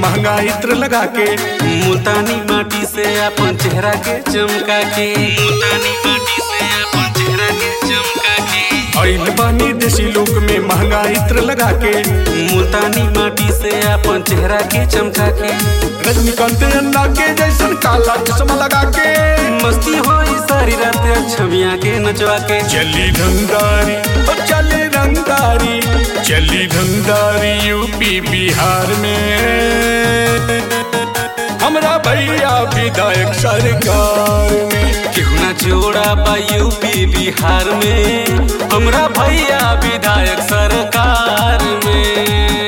महंगा इत्र लगा के मुल्तानी माटी से अपन चेहरा के चमका के मुल्तानी माटी से अपन चेहरा के चमका के आइल बानी देसी लोक में महंगा इत्र लगा के मुल्तानी माटी से अपन चेहरा के चमका के रजनीकांत अन्ना के जैसन काला चश्मा लगा के मस्ती होई सारी रात छविया के नचवा के चली रंगदारी ओ चली रंगदारी चली रंगदारी यूपी बिहार में हमरा भैया विधायक सरकार में केहू ना जोड़ा बा यूपी बिहार में हमरा भैया विधायक सरकार में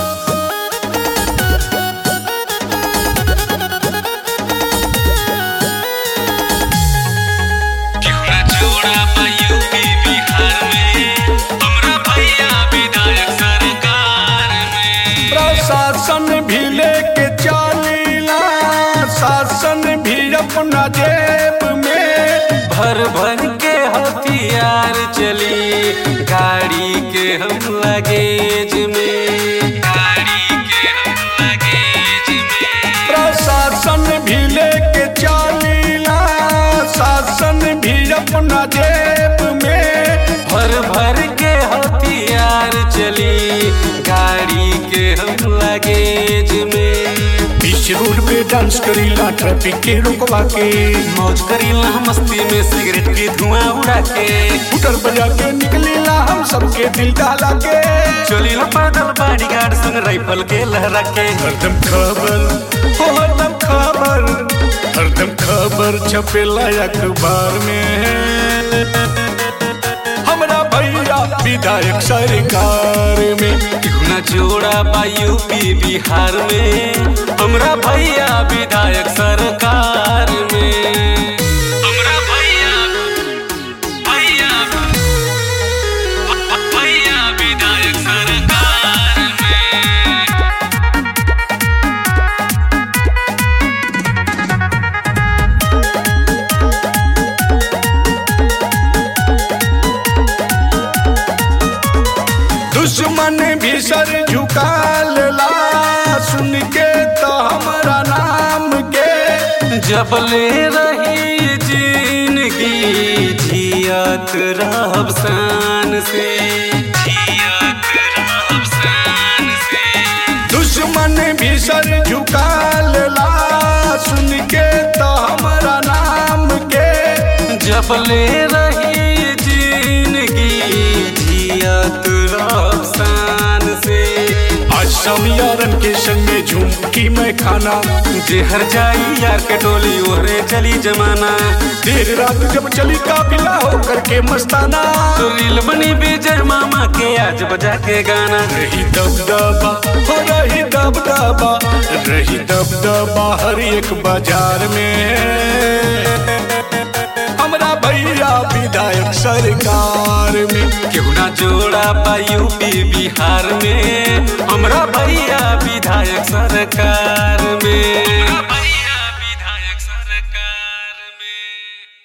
केहू ना जोड़ा बा यूपी बिहार में हमरा भैया विधायक सरकार में प्रशासन भी लेके चालीला शासन भी अपना जेब में भर भर के हथियार चली गाड़ी के हम लगेज में गाड़ी के हम लगेज में प्रशासन भी लेके चालीला शासन भी अपना जेब में भर भर के हथियार चली गाड़ी के हम लगेज में बीच रोड पे डांस करीला ट्रैफिक के रुकवा के मौज करीला मस्ती में सिगरेट की धुआं उड़ा के स्कूटर बजा के निकलीला हम सबके दिल डाला के चली पैदल बॉडी गार्ड संग राइफल के लहरा के हरदम खबर हो हरदम खबर हरदम खबर छपेला अखबार में हमरा भैया विधायक सरकार में केहू ना जोड़ा बा यूपी बिहार में हमरा भैया विधायक सरकार में हमरा भैया भैया भैया विधायक सरकार में दुश्मन भी सर झुका लेला सुन के तो हमरा नाम के जब ले रही जिंदगी जियत रहब शान से जियत रहब शान से दुश्मन भी सर झुका लेला सुन के तो हमरा नाम के जब ले रही जिंदगी जियत रहब शान से आज समियारन के संग में झुमकी मैं खाना जे हर जाई यार के टोली ओहरे चली जमाना देर रात जब चली काफिला होकर के मस्ताना तो रील बनी विजय मामा के आज बजा के गाना रही दबदबा हो रही दबदबा रही दबदबा हर एक बाजार में हमरा भैया विधायक सरकार में केहू ना जोड़ा बा यूपी बिहार में हमरा भैया विधायक सरकार